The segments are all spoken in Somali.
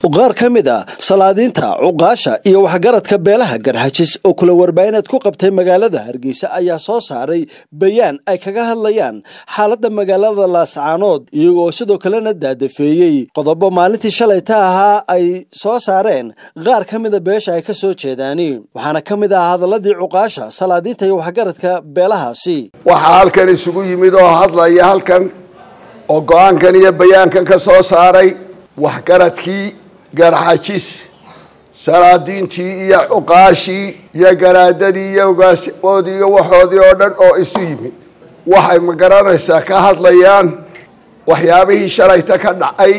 qaar ka mid a salaadiinta cuqaasha iyo waxgaradka beelaha garxajis oo kula warbaahineed ku qabtay magaalada hargeysa ayaa soo saaray bayaan ay kaga hadlayaan xaaladda magaalada laascaanood iyagoo sidoo kalena daadafeeyey qodobo maalintii shalayta ahaa ay soo saareen qaar ka mida beesha ay ka soo jeedaani waxaana ka mid ah hadaladii cuqaasha salaadiinta iyo waxgaradka beelahaasi waxaa halkan isugu yimid oo hadlaya halkan oo go-aankan iyo bayaankan ka soo saaray waxgaradkii garxajis salaadiintii iyo cuqaashii iyo garaadadii iyo ogaashoodii iyo waxoodii oo dhan oo isu yimid waxay ma garanaysaa ka hadlayaan waxyaabihii shalayta ka dhacay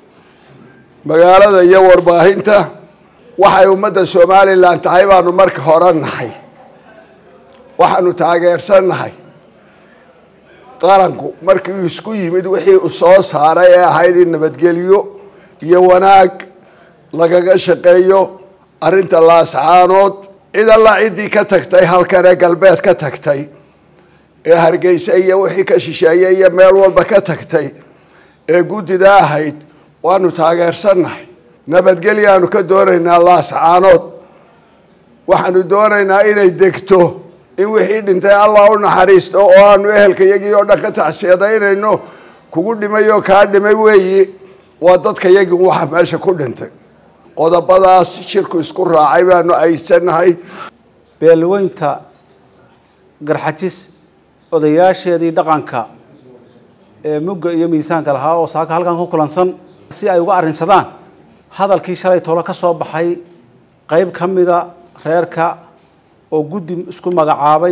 magaalada iyo warbaahinta waxay ummadda somalilan tahay baanu marka hore nahay waxaanu taageersannahay qaranku markii uu isku yimid wixii uu soo saaray ee ahayd in nabadgelyo iyo wanaag lagaga shaqeeyo arrinta laascaanood cid alla ciddii ka tagtay halkan ee galbeed ka tagtay ee hargeysa iyo wixii ka shisheeyey iyo meel walba ka tagtay ee guddida ahayd waanu taageersannahay nabadgelyaanu ka doonaynaa laascaanood waxaanu doonaynaa inay degto in wixii dhintay allah u naxariisto oo aanu ehelka iyagii oo dhan ka tacsiyadaynayno kugu dhimay oo kaa dhimay weeyi waa dadka yagii waxa meesha ku dhintay qodobadaas shirku isku raacay baanu aysanahay beelweynta garxajis odayaasheedii dhaqanka ee mugga iyo miisaanka lahaa oo saaka halkan ku kulansan si ay uga arrinsadaan hadalkii shalay tolo ka soo baxay qeyb ka mida reerka oo guddi isku magacaabay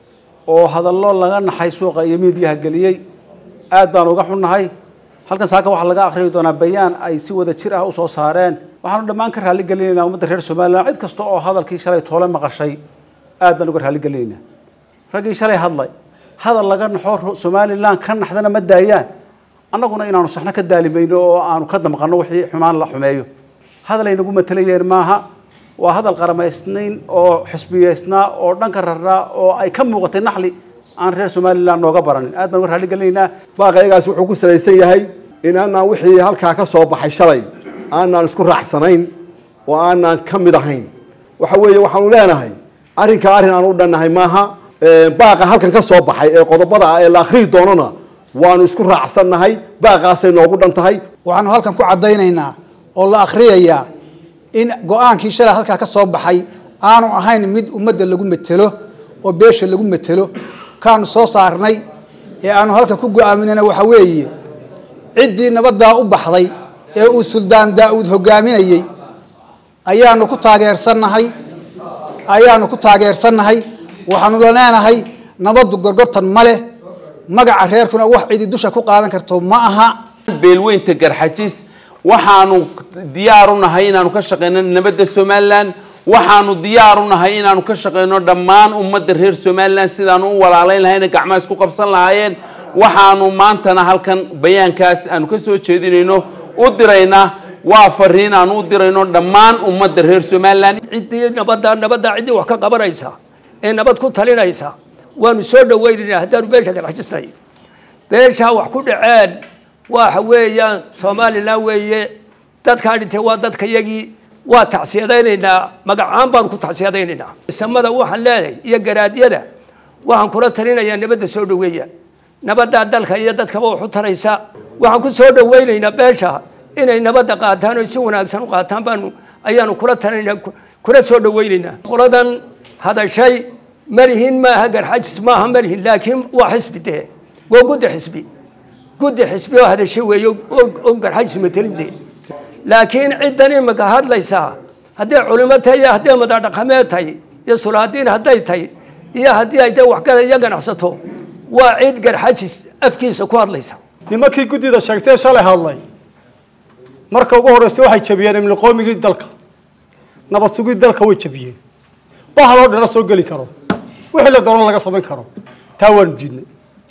oo hadallo laga naxay suuqa iyo miidiyaha geliyey aad baan uga xunnahay halkan saaka waxaa laga akhriyi doonaa bayaan ay si wada jir ah usoo saareen waxaanu dhammaan ka raalli gelinaynaa ummadda reer somalilan cid kasta oo hadalkii shalay toole maqashay aad baan uga raalli gelinaynaa raggii shalay hadlay hadal laga naxo somalilan ka naxdana ma daayaan annaguna inaanu saxno ka daalimayno oo aanu ka damqanno wixii xumaan la xumeeyo hadal ay nagu matelayeen maaha waa hadal qaramaysnayn oo xisbiyeysnaa oo dhanka raraa oo ay ka muuqatay naxli aan reer somalilan nooga baranin aad baan uga raalli gelinaynaa baaqaygaas wuxuu ku salaysan yahay in aanaan wixii halkaa ka soo baxay shalay aanaan isku raacsanayn oo aanaan ka mid ahayn waxa weeye waxaanu leenahay arrinkaa arrin aan u dhannahay maaha baaqa halkan ka soo baxay ee qodobada ah ee la akhriyi doonona waanu isku raacsannahay baaqaasay noogu dhan tahay waxaanu halkan ku caddaynaynaa oo la akhriyayaa in go-aankii shalay halkaa ka soo baxay aanu ahayn mid ummadda lagu metelo oo beesha lagu metelo kaanu soo saarnay ee aanu halkan ku go-aaminayna waxa weeye ciddii nabaddaa u baxday ee uu suldaan daa-uud hogaaminayey ayaanu ku taageersannahay ayaanu ku taageersannahay waxaanu leenahay nabaddu gorgortan ma leh magaca reerkuna wax cidi dusha ku qaadan karto ma aha beelweynta garxajis waxaanu diyaar u nahay inaanu ka shaqeyno nabadda somalilan waxaanu diyaar u nahay inaanu ka shaqeyno dhammaan ummadda reer somalilan sidaanu u walaalayn lahayna gacmaha isku qabsan lahaayeen waxaanu maantana halkan bayaankaas aanu ka soo jeedinayno u diraynaa waa fariin aanu u dirayno dhammaan ummadda reer somalilan ciddii nabadda nabadda ciddii wax ka qabanaysa ee nabad ku talinaysa waanu soo dhaweynaynaa haddaanu beesha garxajisnay beeshaa wax ku dhaceen waxa weeyaan somalilan weeye dadkaa dhintay waa dadka yagii waa tacsiyadaynaynaa magacaan baanu ku tacsiyadaynaynaa samada waxaan leedahay iyo garaadyada waxaan kula talinayaa nabadda soo dhaweeya nabaddaa dalka iyo dadkaba wax u taraysa waxaan ku soo dhaweynaynaa beesha inay nabadda qaataan oo si wanaagsan u qaataan baanu ayaanu kula talinaa kula soo dhaweynaynaa qoladan hadashay malihin maaha garxajis maaha malihin laakiin waa xisbi dee waa guddi xisbi guddi xisbi oo hadashay weeye oo garxajis matelin dee laakiin ciddan imika hadlaysaa hadday culimo tahay iyo hadday madadhaqameed tahay iyo sulaadiin hadday tahay iyo haddii ay de waxgada iyo ganacsato waa cid garxajis afkiisa ku hadlaysa nimankii guddida sheegtee shalay hadlay marka ugu horreysay waxay jabiyeen imliqoomigii dalka nabad sugii dalka way jabiyeen bahaloo dhana soo geli karo wixii la doono laga samayn karo taa waanu diidnay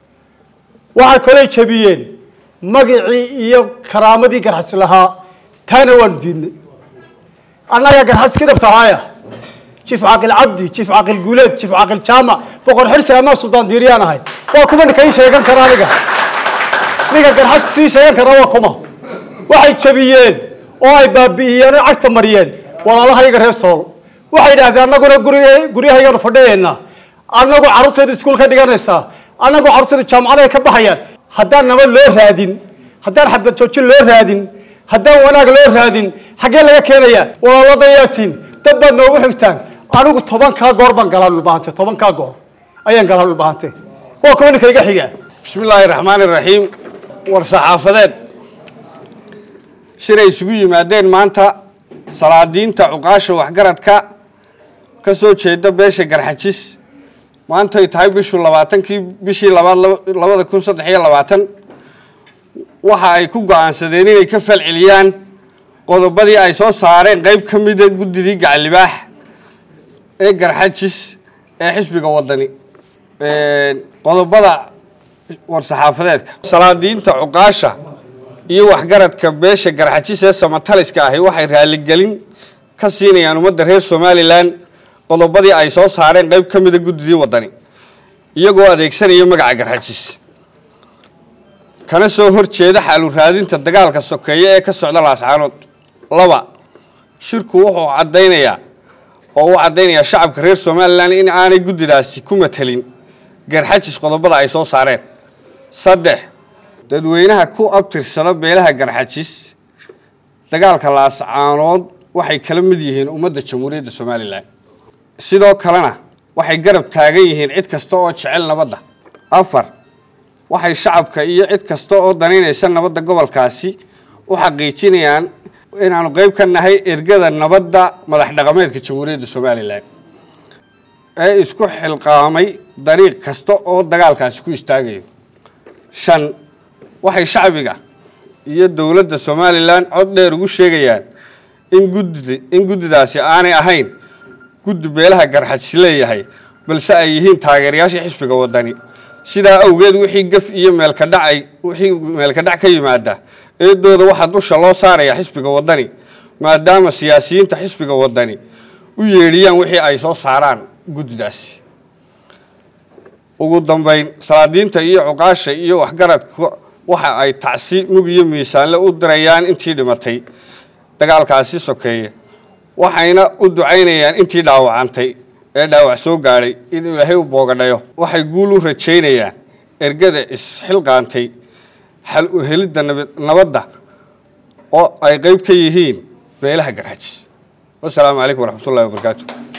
waxay kaley jabiyeen magicii iyo karaamadii garxajis lahaa taana waanu diidnay annagaa garxajis ka dhabtahaaya jiif caaqil cabdi jiif caaqil guuleed jiif caaqil jaamac boqor xirsi amaa suldaan diiriyaan ahay waa kuma ninka ii sheegan kara aniga ninka garxajis sii sheegan kara waa kuma waxay jabiyeen oo ay baabi'iyeen oo cagta mariyeen walaalahayaga reer sool waxay idhahdeen annaguna guri guryahayaganu fadhiyaynaa annagu carruurteedu iskuul ka dhiganaysaa annagu carruurteedu jaamacadahay ka baxayaan haddaan nabad loo raadin haddaan xabad joojin loo raadin haddaan wanaag loo raadin xaggee laga keenayaa walaaladayaatiin dad baad noogu xigtaan anigu tobankaa goor baan galaa dhulbahante tobankaa goor ayaan galaa dhulbahante waa kuwa ninka iga xiga bismi illaahi raxmaani raxiim war saxaafadeed shiray isugu yimaadeen maanta salaadiinta cuqaasha waxgaradka ka soo jeeda beesha garxajis maantay tahay bishu labaatankii bishii labaad labada kun saddex iyo labaatan waxa ay ku go-aansadeen inay ka falceliyaan qodobadii ay soo saareen qeyb ka mida guddidii gacalibaax ee garxajis ee xisbiga wadani qodobada war-saxaafadeedka salaadiinta cuqaasha iyo waxgaradka beesha garxajis ee samataliska ahi waxay raaligelin ka siinayaan ummadda reer somalilan qodobadii ay soo saareen qeyb ka mida guddidii wadani iyagoo adeegsanaya magaca garxajis kana soo horjeeda xaalu raadinta dagaalka sokeeye ee ka socda laascaanood laba shirku wuxuu caddaynayaa oo uu caddaynayaa shacabka reer somalilan in aanay guddidaasi ku matelin garxajis qodobada ay soo saareen saddex dadweynaha ku abtirsada beelaha garxajis dagaalka laascaanood waxay kala mid yihiin ummadda jamhuuriyadda somalilan sidoo kalena waxay garab taagan yihiin cid kasta oo jecel nabadda afar waxay shacabka iyo cid kasta oo danaynaysa nabadda gobolkaasi u xaqiijinayaan inaanu qeyb ka nahay ergada nabadda madax dhaqameedka jamhuuriyadda somalilan ee isku xilqaamay dariiq kasta oo dagaalkaasi ku istaagayo shan waxay shacbiga iyo dowladda somalilan cod dheer ugu sheegayaan in guddid in guddidaasi aanay ahayn guddi beelaha garxajis leeyahay balse ay yihiin taageerayaashii xisbiga wadani sidaa awgeed wixii gaf iyo meelka dhacay wixii meelka dhac ka yimaada eedooda waxaa dusha loo saaraya xisbiga wadani maadaama siyaasiyiinta xisbiga wadani u yeedhiyaan wixii ay soo saaraan guddidaasi ugu dambeyn salaadiinta iyo cuqaasha iyo waxgaradka waxa ay tacsi mug iyo miisaanle u dirayaan intii dhimatay dagaalkaasi sokeeye waxayna u ducaynayaan intii dhaawacantay ee dhaawac soo gaadhay in ilaahay u boogadhayo waxay guul u rajaynayaan ergada isxilqaantay xal u helidda nabadda oo ay qeyb ka yihiin beelaha garxajis wasalaamu calaykum waraxmatullahi wabarakaatu